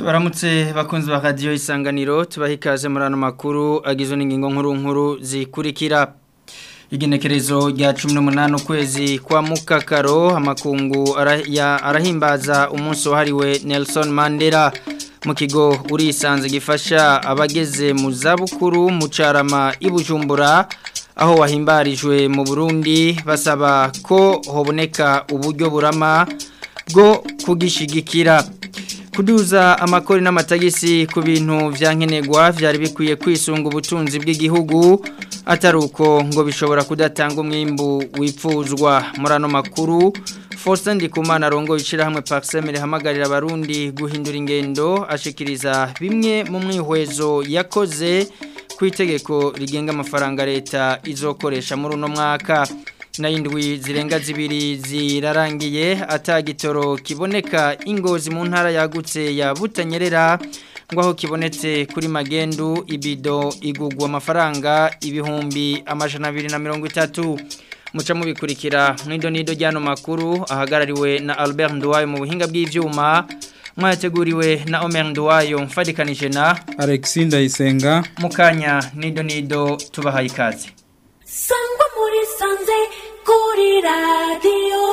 tubaramutse bakunzi ba radiyo isanganiro tubaha ikaze muri ano makuru agizwe n'ingingo nkuru nkuru zikurikira igenekerezo rya cumi n'umunani ukwezi kwa mukakaro amakungu arahimbaza umunsi wahariwe Nelson Mandela mu kigo urisanze gifasha abageze mu zabukuru mu carama ibujumbura aho wahimbarijwe mu burundi basaba ko hoboneka uburyo burama bwo kugishigikira kuduza amakori n'amatagisi ku bintu vyankenerwa vyari bikwiye kwisunga ubutunzi bw'igihugu atari uko ngo bishobora kudatanga umwimbu wipfuzwa muri ano makuru Faustin Ndikumana rongo ishira hamwe Paxemere hamagarira abarundi guhindura ingendo ashikiriza bimwe mu mwihwezo yakoze ku itegeko rigenga amafaranga leta izokoresha muri uno mwaka n'indwi zirenga zibiri zirarangiye atagitoro kiboneka ingozi mu ntara yagutse ya Butanyerera ngo aho kibonetse kuri magendu ibido igugwa amafaranga ibihumbi amajana abiri na mirongo itatu muca mubikurikira mwido nido ryano makuru ahagarariwe na Albert Nduwayo mu buhinga bw'ivyuma mwateguriwe na Omer Nduwayo mfadikanije na Alexis Ndayisenga mukanya nido nido tubahaye ikaze sangwa muri sanze kuri radio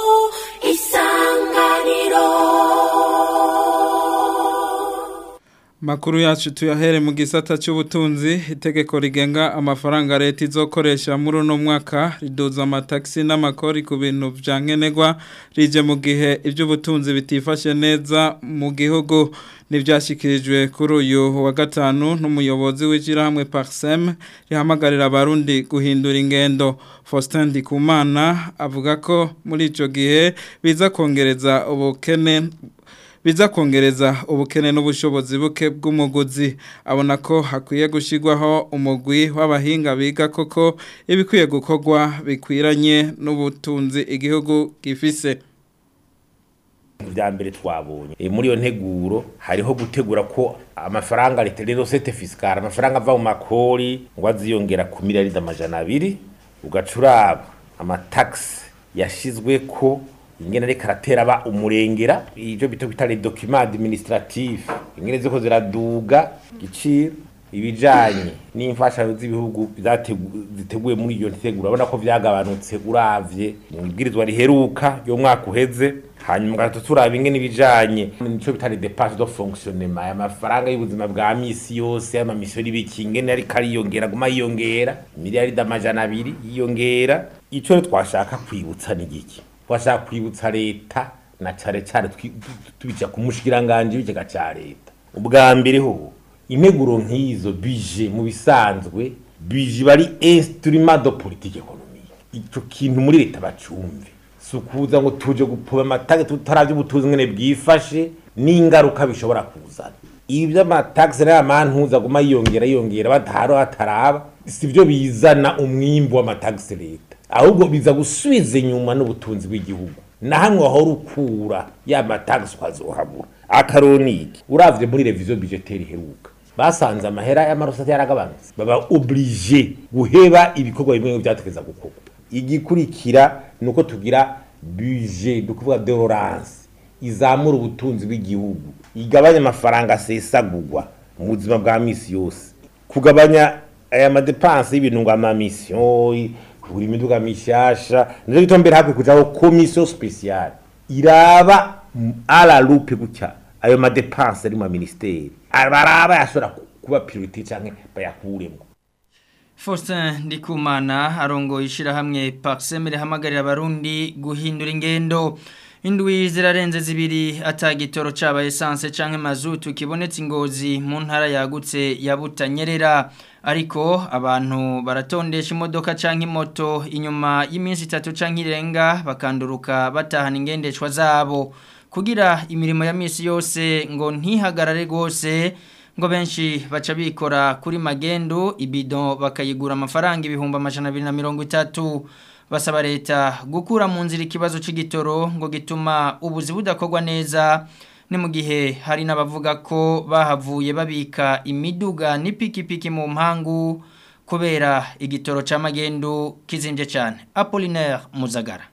isanganiro Makuru yacu tuyahere mu gisata cy'ubutunzi itegeko rigenga amafaranga leta izokoresha muri uno mwaka riduza amataxi n'amakori ku bintu vyankenerwa rije mu gihe iby'ubutunzi bitifashe neza mu gihugu nivyashikirijwe kuri uyu wa gatanu n'umuyobozi w'ijirahamwe Parsem rihamagarira abarundi guhindura ingendo Faustin Ndikumana avuga ko muri ico gihe biza kongereza ubukene biza kongereza ubukene n'ubushobozi buke bw'umuguzi abona ko hakwiye gushyirwaho umugwi w'abahinga biga koko ibikwiye gukorwa bikwiranye n'ubutunzi igihugu gifise bya mbere twabonye muri iyo nteguro hariho gutegura ko amafaranga leta rero sete fisikara amafaranga ava mu makori ngo aziyongera ku miliyaridi amajana abiri ugacuraba amatagisi yashyizwe ko ingene reka aratera aba umurengera ibyo bita bita les documents administratifs ingene ziko ziraduga giciro ibijanye n'imfashanyo z'ibihugu ziteguye muri iyo nteguro urabona ko vyagabanutse uravye mu ibwirizwa riheruka yo mwaka uheze hanyuma gato turaba ingene ibijanye nico bita les dépenses de fonctionnement aya mafaranga y'ubuzima bwa misi yose ama mission y'ibiki ingene ariko ariyongera guma yiyongera miliyaridi amajana abiri yiyongera ico twashaka kwibutsa ni giki twashaka kwibutsa leta na cane cane tubica ku mushikiranganje w'ikigega ca leta ubwa mbere ho integuro nk'izo bije mu bisanzwe bije bari instrument de politique économique ico kintu muri leta bacumve sukuza ngo tuje gupoba amatage tutaravye ubutunzi ngene bwifashe n'ingaruka bishobora kuzana ibi by'amataxe n'amantuza guma yiyongera yiyongera bataro hataraba sivyo bizana umwimbu w'amataxe leta ahubwo biza gusubiza inyuma n'ubutunzi bw'igihugu na hamwe wahora ukura ya matagisi ukazohabura akaroniki uravye muri revision budgetaire iheruka basanze amahera y'amarosati yaragabanutse baba oblige guheba ibikorwa bimwe byategeza gukorwa igikurikira ni uko tugira budget dukuvuga dororance izamura ubutunzi bw'igihugu igabanya amafaranga asesagurwa mu buzima bwa misi yose kugabanya aya madepanse y'ibintu ngo amamisiyo kugura imiduga mishasha nivyo bituma mbere hakwiye kujaho komisiyo spesiale iraba ala lupe gutya ayo madepanse ari mu ministeri baraba yashobora kuba priorite canke bayakuremwo Faustin Ndikumana arongo ishirahamwe Paxemere hamagarira abarundi guhindura ingendo Indwi zirarenze zibiri atagitoro caba essence canke mazutu kibonetse ingozi mu ntara yagutse ya Butanyerera ariko abantu baratondesha imodoka canke moto inyuma y'iminsi 3 canke irenga bakanduruka batahana ingendeshwa zabo kugira imirimo ya misi yose ngo ntihagarare gose ngo benshi baca bikora kuri magendo ibido bakayigura amafaranga ibihumbi amajana 230 basaba leta gukura mu nzira ikibazo c'igitoro ngo gituma ubuzi budakorwa neza ni mu gihe hari n'abavuga ko bahavuye babika imiduga n'ipikipiki mu mpangu kubera igitoro c'amagendo kizimbye cyane Apollinaire Muzagara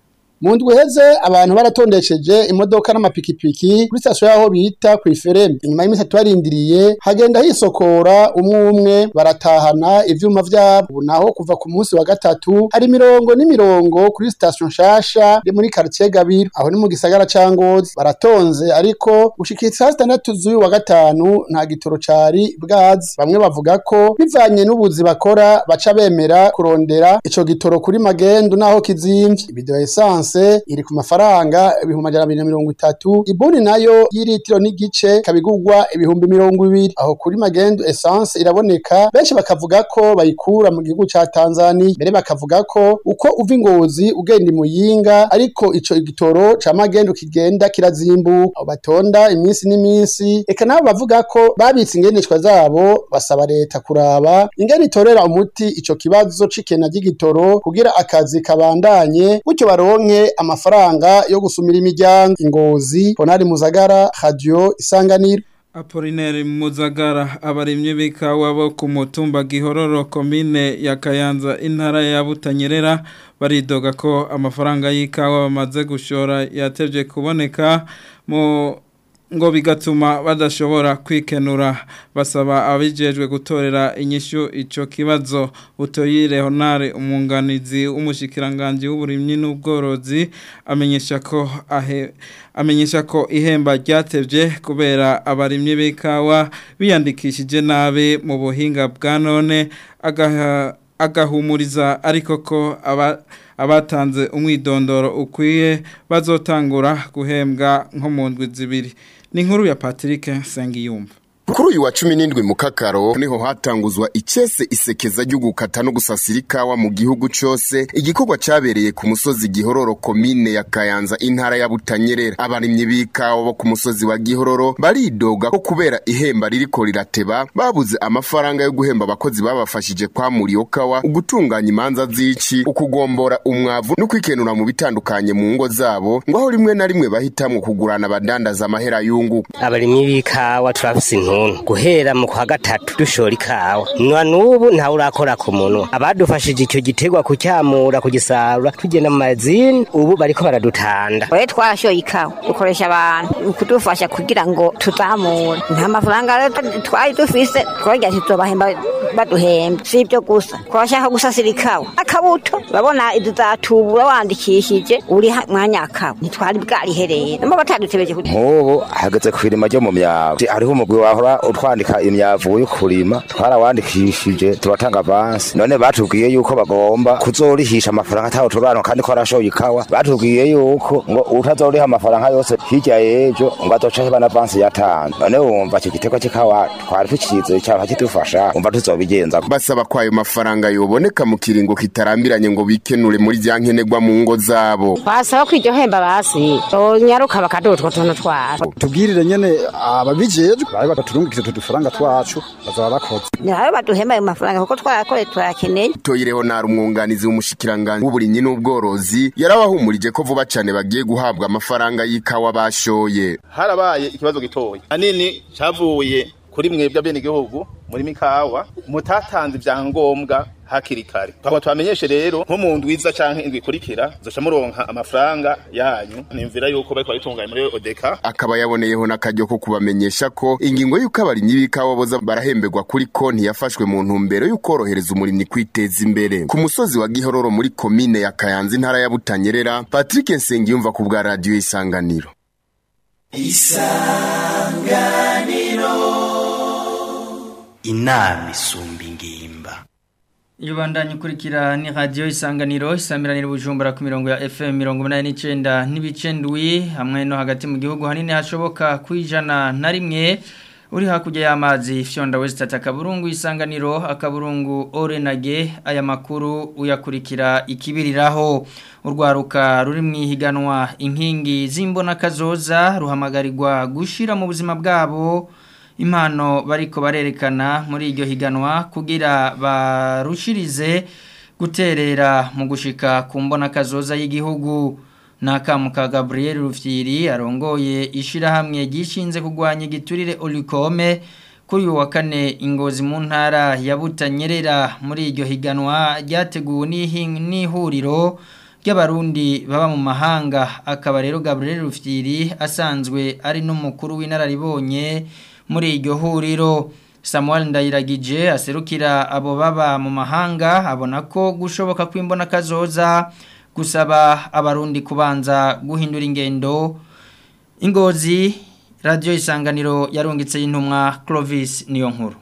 mu ndwi heze abantu baratondesheje imodoka n'amapikipiki kuri sitasiyo y'aho bita ku ifereme inyuma y'iminsi itatu barindiriye hagenda hisokora umwe umwe baratahana ivyuma vyabo ubu naho kuva ku munsi wa gatatu hari imirongo n'imirongo kuri sitasiyo nshasha iri muri quartier Gabiro aho ni mu gisagara ca Ngozi baratonze ariko gushikira saa sitandatu z'uyu wa gatanu nta gitoro cari bwazi bamwe bavuga ko bivanye n'ubuzi bakora baca bemera kurondera ico gitoro kuri magendu naho kizimvye ibido ya essence iri ku mafaranga ibihumbi amajana abiri na mirongo itatu ibuni nayo y'iritiro n'igice kabigurwa ibihumbi mirongo ibiri aho kuri magendu essence iraboneka benshi bakavuga ko bayikura mu gihugu ca Tanzania mbere bakavuga ko uko uva ingozi ugenda imuyinga ariko ico igitoro ca magendu kigenda kirazimbuka aho batonda iminsi n'iminsi eka nabo bavuga ko babitse ingendeshwa zabo basaba leta kuraba ingene itorera umuti ico kibazo c'ikena ry'igitoro kugira akazi kabandanye gutyo baronke amafaranga yo gusumira imiryango ingozi Ponari Muzagara Radio Isanganiro Apolineri Muzagara abarimye b'ikawa bo ku mutumba Gihororo komine ya Kayanza intara ya Butanyerera baridoga ko amafaranga y'ikawa bamaze gushora yatevye kuboneka mu ngo bigatuma badashobora kwikenura basaba abijejwe gutorera inyishu ico kibazo utoyire honare umunganizi w'umushikiranganje w'uburimyi n'ubworozi amenyesha ko ahe amenyesha ko ihemba ryatevye kubera abarimyi b'ikawa biyandikishije nabi mu buhinga bwa none agaha agahumuriza ariko ko aba abatanze umwidondoro ukwiye bazotangura guhembwa nko mu ndwi zibiri ni inkuru ya Patrick Sengiyumva Kuri uyu wa cumi n'indwi mu kakaro niho hatanguzwa icese isekeza ryo gukata no gusasira ikawa mu gihugu cose igikorwa cabereye ku musozi Gihororo komine ya Kayanza intara ya Butanyerera abarimyi b'ikawa bo ku musozi wa Gihororo baridoga ko kubera ihemba ririko rirateba babuze amafaranga yo guhemba abakozi babafashije kwamura iyo kawa ugutunganya imanza z'ici ukugombora umwavu no kwikenura mu bitandukanye mu ngo zabo ngo aho rimwe na rimwe bahitamwo kugurana abadandaza amahera yungu abarimyi b'ikawa turafise intuntu guhera mu kwa gatatu dushora ikawa nwa n'ubu ntawe urakora ku munwa abadufashije icyo gitegwa kucyamura kugisarura tugenda mu mazini ubu bariko baradutanda Oye twashoye ikawa dukoresha abantu kudufasha kugira ngo tuzamure nta mafaranga rero twari dufise twagira tuzobahemba baduhemba si ibyo gusa twashaka gusasira ikawa akabuto urabona izatubura wandikishije uri ha- mwanya akawa ntitwari bwarihereye namo batadutebeje kugira nk'ubu hageze ku irima ryo mu myavu hariho umugwi wahora utwandika imyavu yo kurima twarawandikishije turatanga avansi none batubwiye yuko bagomba kuzorihisha amafaranga ataho turano kandi ko arashoye ikawa batubwiye yuko ngo utazoriha amafaranga yose hirya y'ejo ngo azoca heba na avansi yatanze none wumva icyo gitego cy'ikawa twari tukize cyaba kidufasha wumva tuzobigenza basaba ko ayo mafaranga yoboneka mu kiringo kitarambiranye ngo bikenure muri vya nkenerwa mu ngo zabo basaba ko iryo hemba basi nyaruka bakadutwa tuntu twabo tubwirire nyene ababijejwe bari badaturungikije tudufaranga twacu bazaba bakoze nawe baduhemba ayo mafaranga kuko twarakoreye turayakeneye toyireho nari umwunganizi w'umushikiranganji w'uburimyi n'ubworozi yarabahumurije ko vuba cane bagiye guhabwa amafaranga y'ikawa bashoye harabaye ikibazo gitoya hanini cavuye kuri mwebwe abenegihugu muri mikawa mutatanze ivyangombwa hakiri kare twaba twamenyeshe rero nko mu ndwiza canke indwi ikurikira zoca muronka amafaranga yanyu nimvira yuko bariko baritunganya muri odeka akaba yaboneyeho n'akaryo ko kubamenyesha ko ingingo y'uko abarimyi b'ikawa boza barahemberwa kuri konti yafashwe mu ntumbero y'ukorohereza umurimyi kwiteza imbere ku musozi wa gihororo muri komine ya kayanza intara ya butanyerera patrick nsengiyumva ku bwa radiyo isanganiro inama isumba ingimba iyo bandanye ukurikira ni radiyo isanganiro isamiranira ubujumbura ku mirongo ya fm mirongo inani n'icyenda n'ibice ndwi hamwe no hagati mu gihugu hanini hashoboka ku ijana na rimwe uri hakurya y'amazi fyonda wesitati akaburungu isanganiro akaburungu orenage aya makuru uyakurikira ikibiriraho urwaruka ruri mu ihiganwa inkingi z'imbonakazoza ruhamagarirwa gushyira mu buzima bwabo impano bariko barerekana muri iryo higanwa kugira barushirize guterera mu gushika ku mbona kazoza y'igihugu nakamuka Gabriel Rufyiri arongoye ishirahamwe gishinze kugwanya igiturire Olikome kuri uyu wa kane ingozi mu ntara ya Butanyerera muri iryo higanwa ryateguwe n'ihuriro ry'abarundi baba mu mahanga akaba rero Gabriel Rufyiri asanzwe ari n'umukuru w'inararibonye muri iryo huriro Samuel Ndayiragije aserukira abo baba mu mahanga abona ko gushoboka kwimbona kazoza gusaba abarundi kubanza guhindura ingendo ingozi radio isanganiro yarungitse y'intumwa Clovis niyo nkuru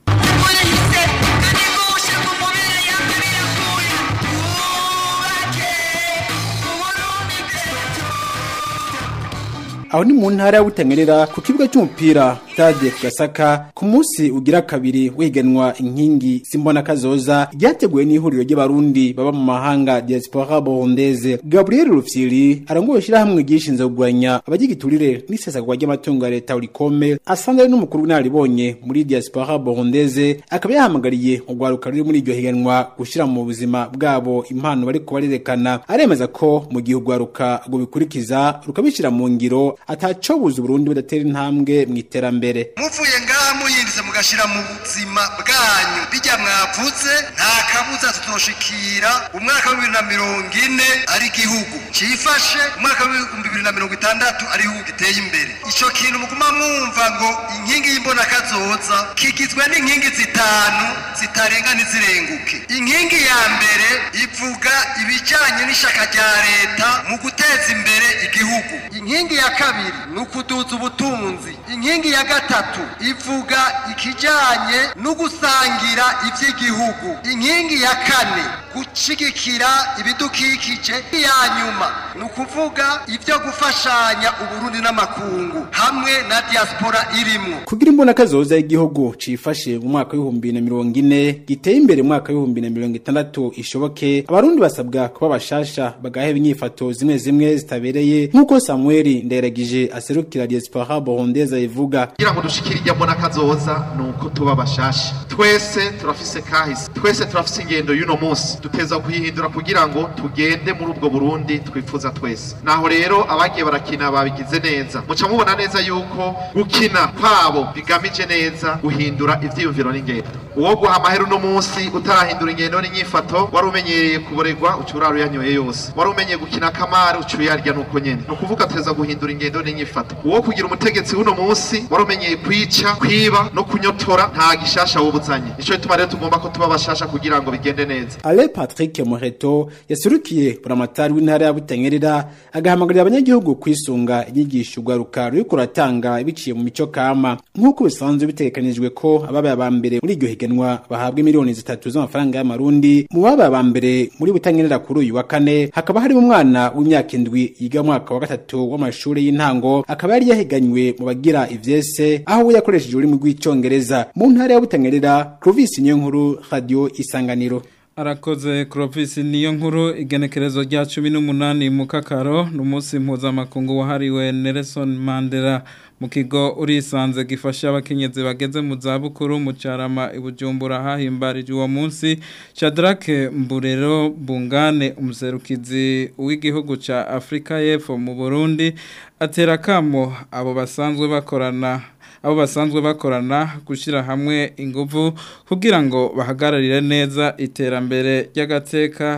aho ni mu ntara ya Butangerera ku kibuga cy'umupira stade Gasaka ku munsi ugira kabiri wigenwa inkingi simbona kazoza ryateguwe n'ihuriro ry'abarundi baba mu mahanga diaspora burundaise Gabriel Rufyiri arangoye shirahamwe gishinze kugwanya abagigiturire n'isesagwa ry'amatungo ya leta urikome asanzwe ari n'umukuru w'inaribonye muri diaspora burundaise akaba yahamagariye urwaruka ruri muri iryo higanwa gushira mu buzima bwabo impano bariko barerekana aremeza ko mu gihe urwaruka ngo bikurikiza rukabishira mu ngiro atacobuza Burundi budatera intambwe mu iterambere muvuye ngaha muyindize mugashira mu buzima bwanyu bijya mwavuze nta kabuza tutoshikira umwaka wa bibiri na mirongo ine ari igihugu cifashe umwaka w'ibihumbi bibiri na mirongo itandatu ari igihugu giteye imbere ico kintu muguma mwumva ngo inkingi y'imbona kazoza kigizwe n'inkingi zitanu zitarenga ntizirenguke inkingi ya mbere ivuga ibijanye n'ishaka rya leta mu guteza imbere igihugu inkingi ya kabiri ni ukuduza ubutunzi inkingi ya gatatu ivuga ikijanye no gusangira ivy'igihugu inkingi ya kane gushigikira ibidukikije iya nyuma ni ukuvuga ivyo gufashanya uburundi n'amakungu hamwe na diaspora irimwo kugira imbona kazoza y'igihugu cifashe mu mwaka w'ibihumbi na mirongo ine giteye imbere mu mwaka w'ibihumbi na mirongo itandatu ishoboke abarundi basabwa kuba bashasha bagaheba inyifato zimwe zimwe zitabereye nk'uko samuel nderagije aserukira diaspora burundaise ivuga kugira ngo dushikire irya mbona kazoza ni uko tuba bashasha twese turafise kahise twese turafise ingendo y'uno munsi duteza kuyihindura kugira ngo tugende muri ubwo burundi twifuza twese naho rero abagiye barakina babigize neza muca mubona neza yuko gukina kwabo bigamije neza guhindura ivyiyumviro n'ingendo uwo guha amahera uno munsi utarahindura ingendo n'inyifato wari umenyereye kuboregwa uca urara uyanyoye yose wari umenyeye gukina akamari uca uyarya nuko nyene ni ukuvuga tuteza guhindura ingendo n'inyifato uwo kugira umutegetsi w'uno munsi wari umenyeye kwica kwiba no kunyotora nta gishasha wubuzanye nico gituma rero tugomba ko tuba bashasha kugira ngo bigende neza Ale Patrick Moreto yasurukiye buramatari w'intara ya Butangerera agahamagarira abanyagihugu kwisunga inyigisho ugaruka ruri kuratanga biciye mu mico kama nk'uko bisanzwe bitegekanijwe ko ababaye aba mbere muri iryo higanwa bahabwa miliyoni zitatu z'amafaranga y'amarundi mu babaye aba mbere muri Butangerera kuri uyu wa kane hakaba harimo umwana w'imyaka indwi yiga mu mwaka wa gatatu w'amashuri y'intango akaba yari yahiganywe mu bagira ivyese aho we yakoresheje ururimi rw'icongereza mu ntara ya Butangerera Clovis Niyonkuru Radio Isanganiro Arakoze Clovis niyo nkuru igenekerezo rya 18 mu kakaro numunsi mpuzamakungu wahariwe Nelson Mandela mu kigo urisanze gifasha abakenyezi bageze mu zabukuru mu carama ibujumbura hahimbarije uwo munsi Shadrack Mburero Bungane umuserukizi w'igihugu ca Afrika y'Epfo mu Burundi atera kamo abo basanzwe bakorana abo basanzwe bakorana gushyira hamwe ingufu kugira ngo bahagararire neza iterambere ry'agateka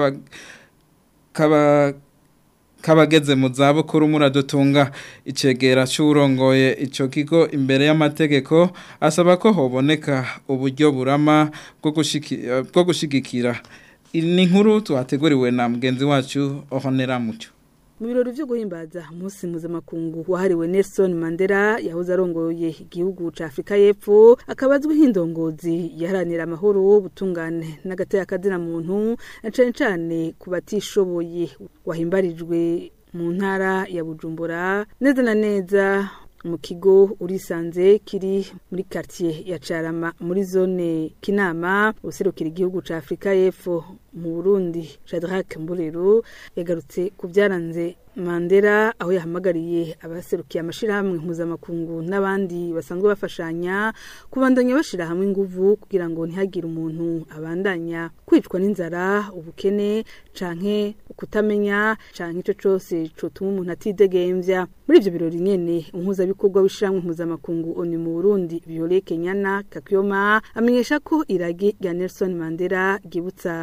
k'abageze mu zabukuru muradutunga icegera cy'urongoye icyo kigo imbere y'amategeko asaba ko hoboneka uburyo burama bwo gushyigikira ni inkuru tuhateguriwe na mugenzi wacu ohonera mucyo mu birori byo guhimbaza umunsi mpuzamakungu wahariwe Nelson Mandela yahoze arongoye igihugu ca Afrika y'Epfo akaba azwi nk'indongozi yaharanira amahoro ubutungane n'agateka kazina muntu na cane cane ku batishoboye wahimbarijwe mu ntara ya Bujumbura neza na neza mu kigo urisanze kiri muri quartier ya Carama muri zone Kinama userukira igihugu ca Afrika y'Epfo mu Burundi Shadrack Mburero yagarutse ku byaranze Mandela aho yahamagariye abaserukiye amashirahamwe mpuzamakungu n'abandi basanzwe bafashanya kubandanya bashira hamwe inguvu kugira ngo ntihagire umuntu abandanya kwicwa n'inzara ubukene canke kutamenya canke ico cose cotuma umuntu atidegemvya muri ivyo birori nyene umuhuzabikorwa w'ishiramwe mpuzamakungu ONU mu Burundi Violet Kenyana Kakyoma amenyesha ko iragi rya Nelson Mandela ryibutsa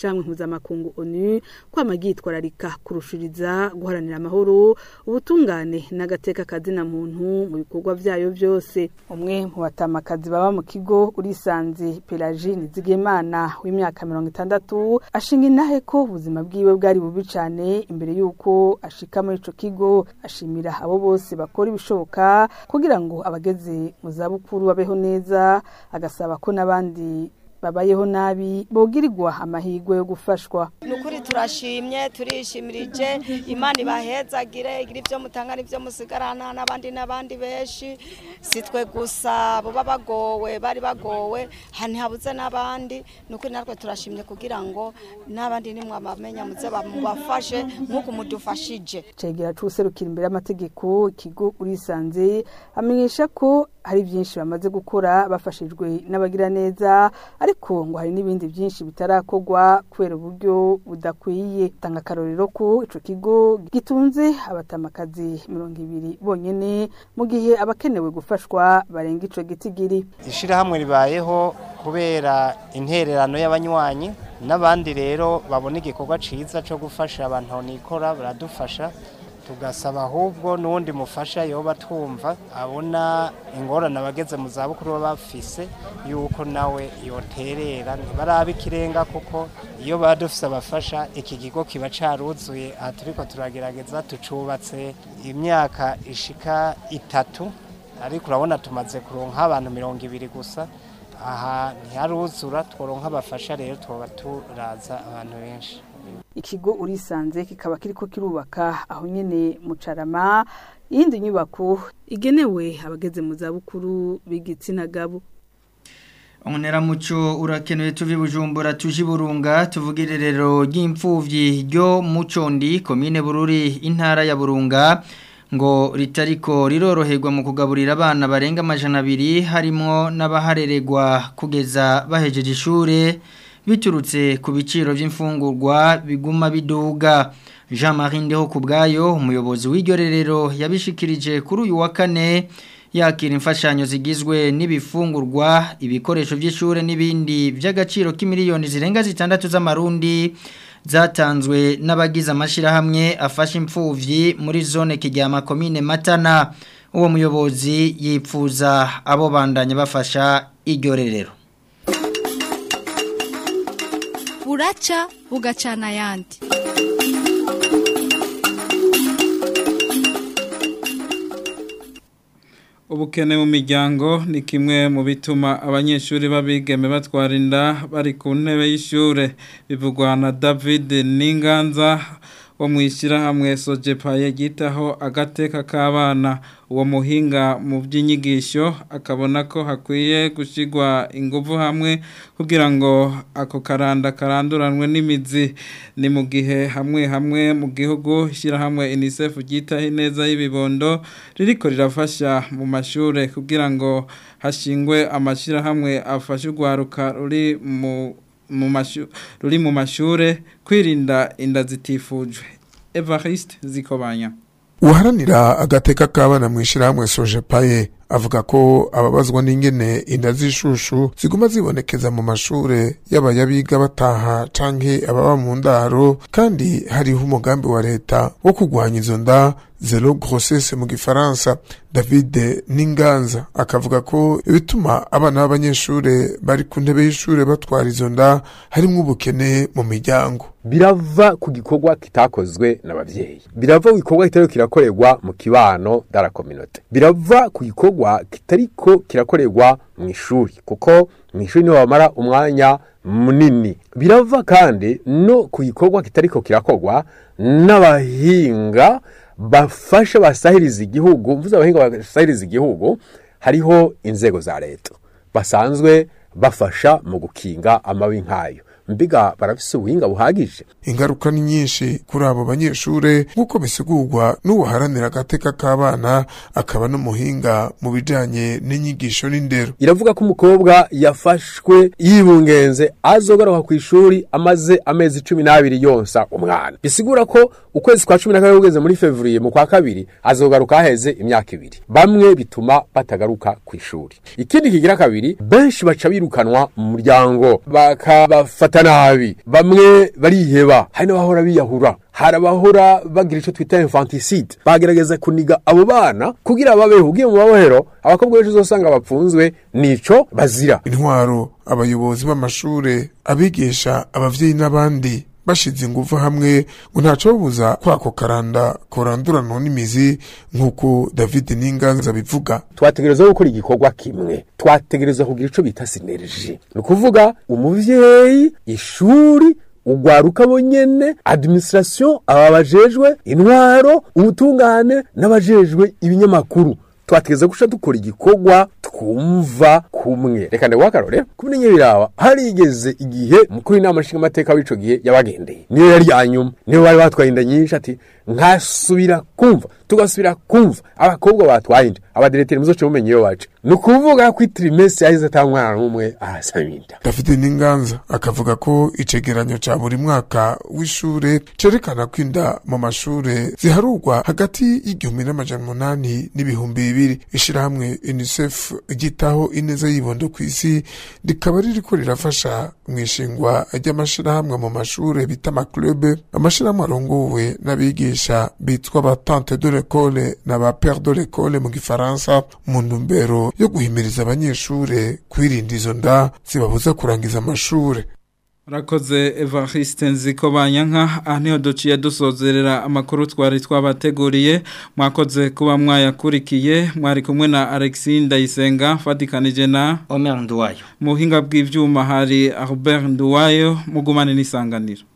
ishamwe mpuzamakungu onu kwama ryitwararika kurushiriza guharanira amahoro ubutungane n'agateka kazina muntu mu bikorwa vyayo vyose umwe mu batamakazi baba mu kigo urisanze Pelagine Zigemana w'imyaka mirongo itandatu ashinga intahe ko ubuzima bwiwe bwari bubi cane imbere y'uko ashika muri ico kigo ashimira abo bose bakora ibishoboka kugira ngo abageze mu zabukuru babeho neza agasaba ko n'abandi babayeho nabi bogirirwa amahirwe yo gufashwa nukuri turashimye turishimirije imana ibahezagire igira ibyo mutanga n'ibyo musigarana n'abandi n'abandi benshi si twe gusa bo bagowe bari bagowe ntihabuze n'abandi nukuri natwe turashimye kugira ngo n'abandi nimwabamenya muze bamubafashe nk'uko mudufashije cegera c'userukira imbere y'amategeko ikigo urisanze amenyesha ko hari byinshi bamaze gukora bafashijwe n'abagira neza ariko ngo hari n'ibindi byinshi bitarakorwa kubera uburyo budakwiye tanga akarorero ko ico kigo gitunze abatamakazi mirongo ibiri bonyene mu gihe abakenewe gufashwa barenga ico gitigiri ishirahamwe ribayeho kubera intererano y'abanywanyi n'abandi rero babona igikorwa ciza co gufasha abantu nikora baradufasha tugasaba ahubwo n'uwundi mufasha yoba twumva abona ingorane abageze mu zabukuru baba bafise yuko nawe yoterera ntibarabe ikirenga kuko iyo baba dufise abafasha iki kigo kiba caruzuye aha turiko turagerageza tucubatse imyaka ishika itatu ariko urabona tumaze kuronka abantu mirongo ibiri gusa aha ntiharuzura tworonka abafasha rero twoba turaza abantu benshi ikigo urisanze kikaba kiriko kirubaka aho nyene mu carama iyindi nyubako igenewe abageze mu zabukuru b'igitsina gabo Umuneramuco urakenewe tuvi bujumbura tuji burunga tuvugire rero ry'imfuvyi ryo mucondi komine bururi intara ya burunga ngo ritariko riroroherwa mu kugaburira abana barenga amajana abiri harimo n'abahareregwa kugeza bahejeje ishure biturutse ku biciro by'imfungurwa biguma biduga Jean Marie Ndeho kubgayo umuyobozi w'iryo rerero yabishikirije kuri uyu wa kane yakira imfashanyo zigizwe n'ibifungurwa ibikoresho by'ishure n'ibindi by'agaciro k'imiliyoni zirenga zitandatu z'amarundi zatanzwe n'abagize amashirahamwe afasha imfuvyi muri zone kijyama komine Matana uwo muyobozi yipfuza abo bandanya bafasha iryo rerero buraca bugacana ayandi ubukene mu miryango ni kimwe mu bituma abanyeshuri babigeme batwara inda bari ku ntebe y'ishure bivugwa na David Ninganza wo mu ishyirahamwe sojepaye ryitaho agateka k'abana uwo muhinga mu by'inyigisho akabona ko hakwiye gushyirwa ingufu hamwe kugira ngo ako karanda karanduranwe n'imizi ni mu gihe hamwe hamwe mu gihugu ishyirahamwe unicef ryitaho ineza y'ibibondo ririko rirafasha mu mashuri kugira ngo hashingwe amashyirahamwe afashe urwaruka ruri mu ruri mu mashure kwirinda inda zitifujwe Evariste Zikobanya uharanira agateka k'abana mu ishyirahamwe sojepaye avuga ko ababazwa n'ingene inda z'ishushu ziguma zibonekeza mu mashure yaba yabiga bataha canke ababa mu ndaro kandi hariho umugambi wa leta wo kurwanya izo nda zero grossesse mu gifaransa david n'inganza akavuga ko ibituma abana b'abanyeshure bari ku ntebe y'ishure batwara izo nda harimwo ubukene mu miryango birava ku gikorwa kitakozwe n'abavyeyi birava ku gikorwa kitari kirakorerwa mu kibano dara communauté birava ku gikorwa kitariko kirakorerwa mu ishuri kuko mu ishuri niho bamara umwanya munini birava kandi no ku gikorwa kitariko kirakorwa n'abahinga bafasha basahiriza igihugu mvuze abahinga basahiriza igihugu hariho inzego za leta basanzwe bafasha mu gukinga amabi nk'ayo mbiga barafise ubuhinga buhagije ingaruka ni nyinshi kuri abo banyeshure nk'uko bisigurwa n'ubuharanira agateka k'abana akaba n'umuhinga mu bijanye n'inyigisho n'indero iravuga ko umukobwa yafashwe yibungenze azogaruka ku ishuri amaze amezi cumi n'abiri yonsa umwana bisigura ko ukwezi kwa cumi na kabiri kugeze muri fevriye mu kwa kabiri azogaruka haheze imyaka ibiri bamwe bituma batagaruka ku ishuri ikindi kigira kabiri benshi baca birukanwa mu muryango bakabafata bifata nabi bamwe bariheba hari n'abahora biyahura hari abahora bagira icyo twita infanticide bagerageza kuniga abo bana kugira babeho ugiye mu mabohero abakobwa benshi uzosanga bapfunzwe nico bazira intwaro abayobozi b'amashure abigisha abavyeyi n'abandi bashize ingufu hamwe ngo ntaco babuza kwako karanda koranduranwa n'imizi nk'uko David Ninganza bivuga twategereza gukora igikorwa kimwe twategereza kugira ico bita sinergie ni ukuvuga umuvyeyi ishuri ugwaruka bonyene administration aba bajejwe intwaro ubutungane n'abajejwe ibinyamakuru twategeza guca dukora igikorwa twumva kumwe reka ndaguha akarore kumwe nyebiraba harigeze igihe mukuru inama nshinga amateka w'ico gihe yabagendeye niyo yari yanyuma niyo bari batwaye inda nyinshi ati nkasubira kumva tugasubira kumva abakobwa batwaye inda abadereteri muzoce mumenye iyo baje ni ukuvuga ko itrimesi yahise ata mwana n'umwe arasaba inda David Ninganza akavuga ko icegeranyo ca buri mwaka w'ishure cerekana ko inda mu mashure ziharurwa hagati y'igihumbi n'amajana umunani n'ibihumbi bibiri ishirahamwe UNICEF ryitaho ineza y'ibondo ku isi rikaba ririko rirafasha mu ishingwa ry'amashirahamwe mu mashure bita amaklube amashirahamwe arongowe n'abigisha bitwa ba tante de l'école na ba père de l'école mu gifaransa mu ntumbero yo guhimiriza abanyeshure kwirinda izo nda zibabuza kurangiza amashure Rakoze Evariste Nziko Banyanka aha niho duciye dusozerera amakuru twari twabateguriye mwakoze kuba mwayakurikiye mwari kumwe na Alexis Ndayisenga fatikanije na Omer Nduwayo mu buhinga bw'ivyuma hari Albert Nduwayo mugumane n'isanganiro